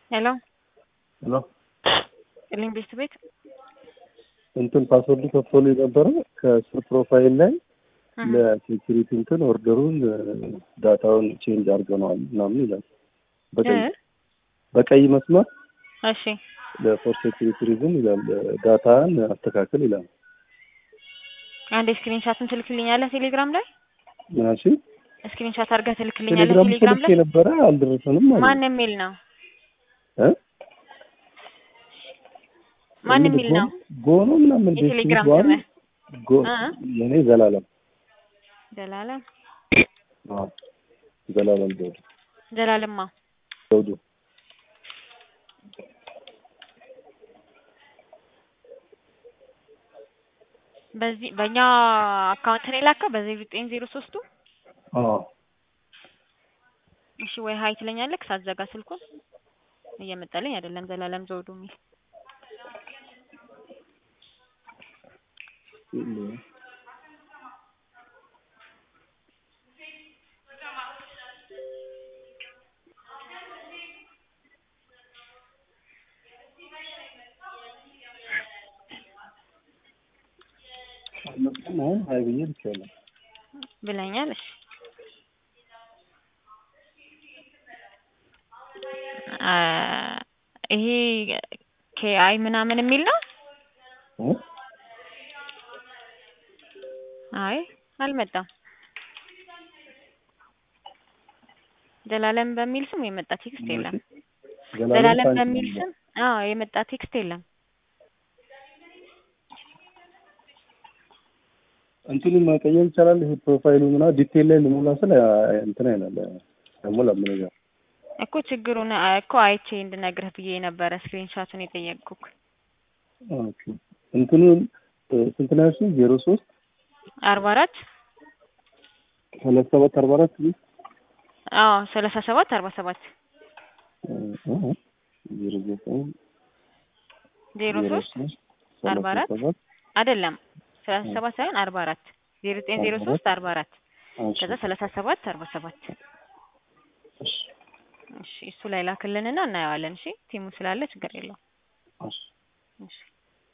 ሄሎ ሄሎ ጥልኝ ቤት ቤት እንትን ፓስወርድ ከፍቶልኝ ነበረ ከስር ፕሮፋይል ላይ ለሴኪሪቲ እንትን ኦርደሩን ዳታውን ቼንጅ አድርገነዋል ምናምን ይላል። በቀይ በቀይ መስመር እሺ ለፎር ሴኪሪቲ ሪዝን ይላል ዳታን አስተካክል ይላል። አንድ ስክሪንሻትን ትልክልኛለህ ቴሌግራም ላይ ምናሽ ስክሪንሻት አድርገህ ትልክልኛለህ ቴሌግራም ቴሌግራም ስልክ ላይ የነበረ አልደረሰንም ማለት ማን የሚል ነው እ? ማን የሚል ነው ጎኖ ምናምን ቤት የቴሌግራም ይዟል። ስምህ ጎ- እ? የኔ ዘላለም ዘላለም አዎ፣ ዘላለም ዘውዱ ዘላለማ ዘውዱ በዚህ በእኛ አካውንት ነው የላከው በዚህ ዘጠኝ ዜሮ ሶስቱ አዎ እሺ ወይ ሀይ ትለኛለህ ሳዘጋ ስልኩን እየመጣልኝ አይደለም ዘላለም ዘውዱ የሚል አልመጣም። አሁን ሀይ ብዬ ልኬያለሁ። ብለኛል እሺ አ ይሄ ኬአይ ምናምን የሚል ነው እ? አይ አልመጣም ዘላለም በሚል ስም የመጣ ቴክስት የለም ዘላለም ሳንቲም በሚል ነው። ስም አዎ የመጣ ቴክስት የለም እንትኑን መቀየር ይቻላል። ይሄ ፕሮፋይሉ ምናምን ዲቴል ላይ ልሞላ ስለ እንትን አይናለ አይሞላም ምን ጋር እኮ ችግሩን አ- እኮ አይቼ እንድነግርህ ብዬ ነበረ ስክሪንሾቱን የጠየቅኩክ ኦኬ እንትኑን እ፣ ስንት ነው ያልሽኝ? ዜሮ ሶስት አርባ አራት ሰላሳ ሰባት አርባ አራት እ፣ አዎ ሰላሳ ሰባት አርባ ሰባት እ፣ ዜሮ ዘጠኝ ዜሮ ሶስት አርባ ሰላሳ አራት ሰባት አይደለም ሰላሳ ሰባት ሳይሆን አርባ አራት ዜሮ ዘጠኝ ዜሮ ሶስት አርባ አራት እሺ፣ ከዛ ሰላሳ ሰባት አርባ ሰባት እሺ፣ እሺ እሱ ላይ ላክልንና እናየዋለን እሺ ቲሙ ስላለ ችግር የለውም እሺ። እሺ